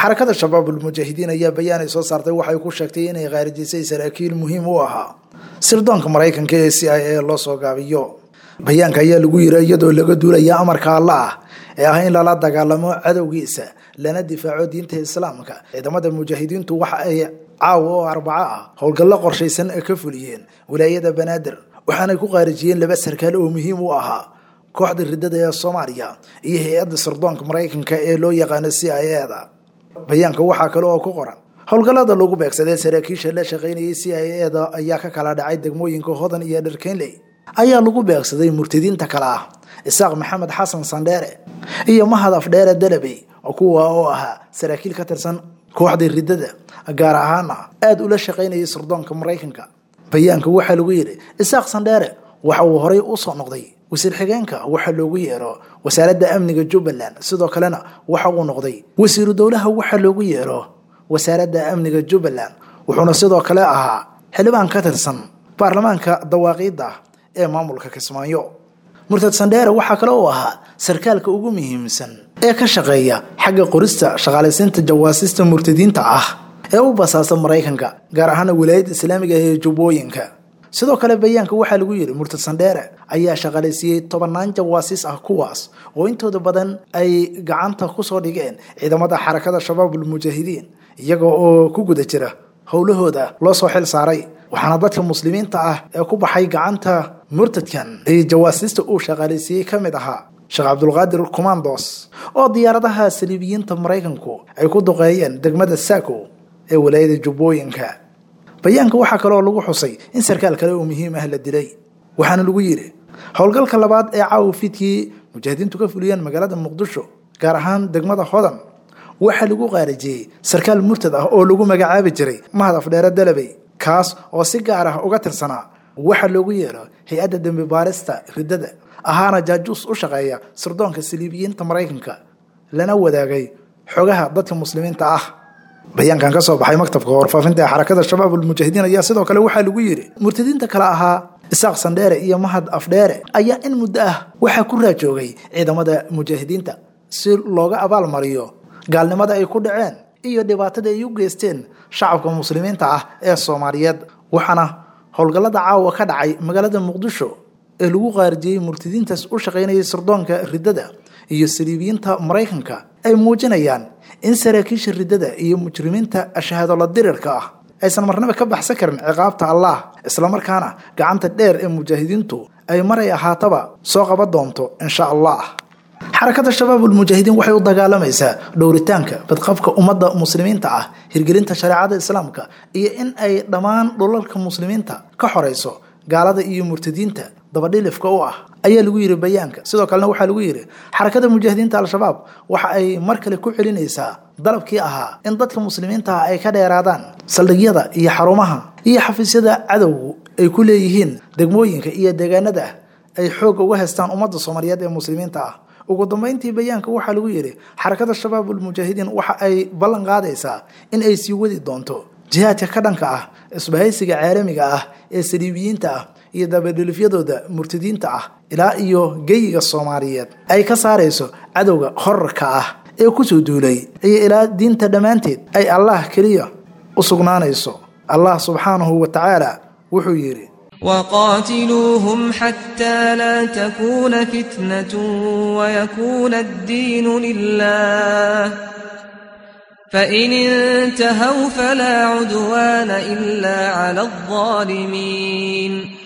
xarakada shabaabulmujaahidiin ayaa bayaan ay soo saartay waxay ku sheegtay inay khaarijisay saraakiil muhiim u ahaa sirdoonka maraykanka ee c i a loo soo gaabiyo bayaanka ayaa lagu yiri iyadoo laga duulaya amarka alla ah ee ah in lala dagaalamo cadowgiisa lana difaaco diinta islaamka ciidamada mujaahidiintu waxa ay caawa oo arbaco ah howlgallo qorshaysan ka fuliyeen wilaayada banaadir waxaanay ku qaarijiyeen laba sarkaal oo muhiim u ahaa kooxda ridada ee soomaaliya iyo hay-adda sirdoonka maraykanka ee loo yaqaano c i a da bayaanka waxaa kale oo ku qoran howlgallada lagu beegsaday saraakiisha la shaqaynayay c i a da ayaa ka kala dhacay degmooyinka hodan iyo dharkenley ayaa lagu beegsaday murtadiinta kale ah isaaq maxamed xasan sandheere iyo mahad afdheere dalabey kuwa oo ahaa saraakiil ka tirsan kooxda ridada gaar ahaana aada ula shaqaynayay sirdoonka maraykanka bayaanka waxaa lagu yidhi isaaq sandheere waxa uu horay usoo noqday wasiir xigeenka waxaa loogu yeero wasaaradda amniga jubbaland sidoo kalena waxa uu noqday wasiiru dowlaha waxaa loogu yeero wasaaradda amniga jubbaland wuxuuna sidoo kale ahaa xildhibaan ka tirsan baarlamaanka dawaaqiidda ee maamulka kismaayo murtad sandheere waxaa kale uu ahaa sarkaalka ugu muhiimsan ee ka shaqeeya xagga qorista shaqaalaysiinta jawaasista murtadiinta ah ee u basaasa maraykanka gaar ahaana wilaayadda islaamiga ee jubbooyinka sidoo kale bayaanka waxaa lagu yidhi murtad sandheere ayaa shaqaalaysiiyey tobannaan jawaasiis ah kuwaas oo intooda badan ay gacanta kusoo dhigeen ciidamada xarakada shabaabulmujaahidiin iyaga oo ku guda jira howlahooda loo soo xil saaray waxaana dadka muslimiinta ah ee ku baxay gacanta murtadkan ee jawaasiista uu shaqaalaysiiyey ka mid ahaa sheekh cabdulqaadir commandos oo diyaaradaha saliibiyiinta maraykanku ay ku duqeeyeen degmada saako ee walaayada jubbooyinka bayaanka waxaa kaleoo lagu xusay in sarkaal kale oo muhiim ah la dilay waxaana lagu yidhi howlgalka labaad ee caawa fiidkii mujaahidiintu ka fuliyeen magaalada muqdisho gaar ahaan degmada hodan waxaa lagu qaarijiyey sarkaal murtad ah oo lagu magacaabi jiray mahad afdheere dalabey kaas oo si gaar ah uga tirsanaa waxaa loogu yeero hay-adda dembi baarista ridada ahaana jaajuus u shaqeeya sirdoonka saliibiyiinta maraykanka lana wadaagay xogaha dadka muslimiinta ah bayaankan ka soo baxay maktabka warfaafinta ee xarakada shabaabulmujaahidiin ayaa sidoo kale waxaa lagu yidhi murtadiinta kale ahaa isaaq sandheere iyo mahad afdheere ayaa in muddo ah waxaa ku raajoogay ciidamada mujaahidiinta si looga abaalmariyo gaalnimada ay ku dhaceen iyo dhibaatada ay u geysteen shacabka muslimiinta ah ee soomaaliyeed waxaana howlgallada caawa ka dhacay magaalada muqdisho ee lagu qaarijiyey murtadiintaas u shaqaynayay sirdoonka ridada iyo saliibiyiinta maraykanka ay muujinayaan in saraakiisha ridada iyo mujrimiinta shahaadolo dirirka ah aysan marnaba ka baxsan karin ciqaabta allah islamarkaana gacanta dheer ee mujaahidiintu ay maray ahaataba soo qaban doonto insha allah xarakada shabaabulmujaahidiin waxay u dagaalamaysaa dhowritaanka badqabka ummadda muslimiinta ah hirgelinta shareecada islaamka iyo in ay dhammaan dhulalka muslimiinta ka xorayso gaalada iyo murtadiinta dabadhilifka u ah ayaa lagu yidhi bayaanka sidoo kalena waxaa lagu yidhi xarakada mujaahidiinta al-shabaab waxa ay mar kale ku celinaysaa dalabkii ahaa in dadka muslimiinta ah ay ka dheeraadaan saldhigyada iyo xarumaha iyo xafiisyada cadowgu ay ku leeyihiin degmooyinka iyo deegaanada ay xoogga uga haystaan ummadda soomaaliyeed ee muslimiinta ah ugu dambeyntii bayaanka waxaa lagu yidhi xarakada shabaabulmujaahidiin waxa ay ballan qaadaysaa in ay sii wadi doonto jihaadka ka dhanka ah isbahaysiga caalamiga ah ee saliibiyiinta ah iyo dabadhelifyadooda murtadiinta ah ilaa iyo geyiga soomaaliyeed ay ka saarayso cadowga horarka ah ee kusoo duulay iyo ilaa diinta dhammaanteed ay allah keliya u sugnaanayso allah subxaanahu wa tacaala wuxuu yidhi وقاتلوهم حتى لا تكون فتنة ويكون الدين لله فإن انتهوا فلا عدوان إلا على الظالمين